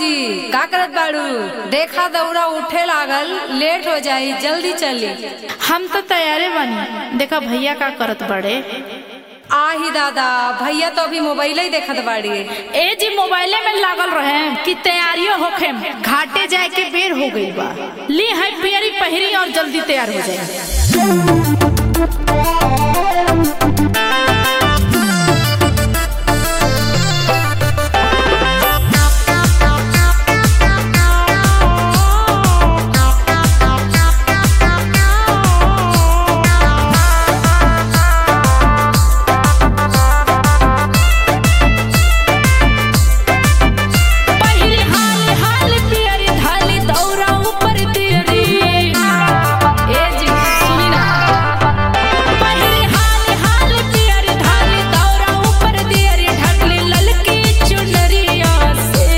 भौजी का करत बाड़ू देखा दौड़ा उठे लागल लेट हो जाई जल्दी चली हम तो तैयारे बनी देखा भैया का करत बड़े आही दादा भैया तो अभी मोबाइल ही देखत बाड़ी ए जी मोबाइले में लागल रहे कि तैयारियों होखे घाटे जाए के बेर हो गई बा ली है पियरी पहिरी और जल्दी तैयार हो जाए पहिरी हाल हाल पियरी धाली दौरा ऊपर तियरी ए जी सुनी ना पहिरी हाल हाल पियरी धाली दौरा ऊपर तियरी ढकली ललकी चुनरिया से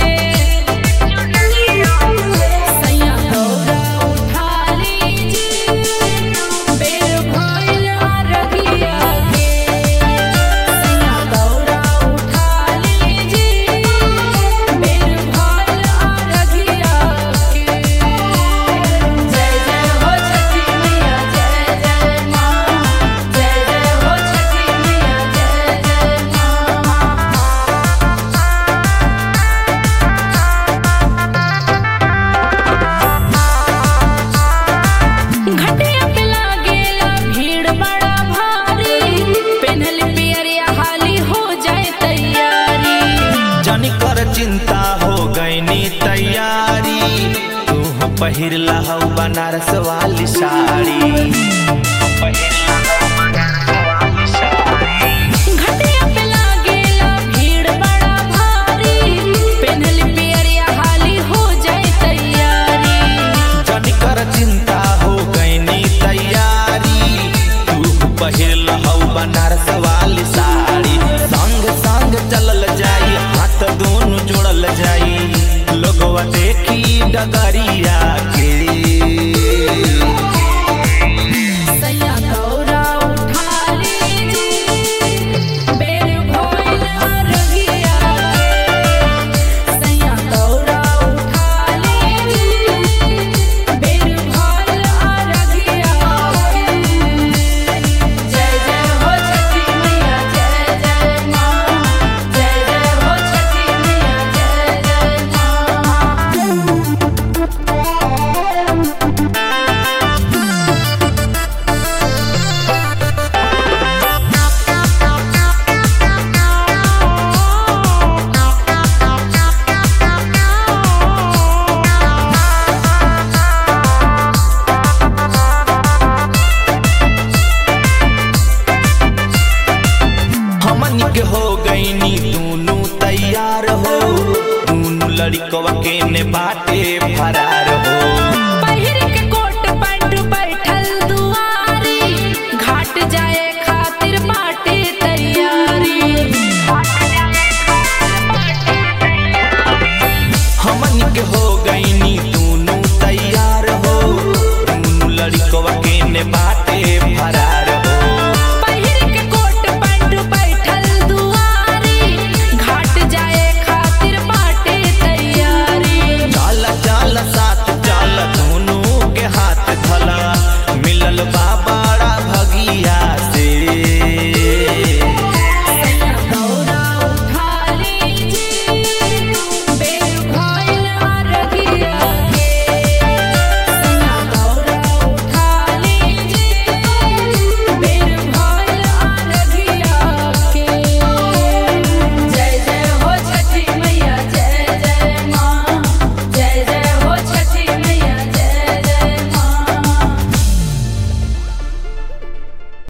सैया दौरा उठा लीजिए बेर भइल रगिया के सैया दौरा उठा लीजिए बेर भइल रगिया के जय जय हो छठी मैया जय जय माँ जय जय हो छठी मैया जय जय माँ घटिया पे लागेला भीड़ बड़ा भारी पेन्हल पियरिया हाली हो जाए तैयारी जनी कर चिंता हो गईनी तैयारी तू पहिर लहौ बनारस वाली साड़ी घटिया पे लागेला भीड़ बड़ा भारी पेन्हल पियरिया हाली हो जाए तैयारी जनी कर चिंता हो गईनी तैयारी तू पहिर लहौ बनारस वाली साड़ी संग संग चलल जाई हाथ दोनों जोड़ल जाई लोगवा देखी डगरिया के सैया दौरा उठा लीजिए बेर भइल रगिया के सैया दौरा उठा लीजिए बेर भइल रगिया के जय जय हो छठी मैया जय जय माँ जय जय हो छठी मैया जय जय माँ हमन के हो गईनी दोनों तैयार हो दोनों लड़कवा के ने बाटे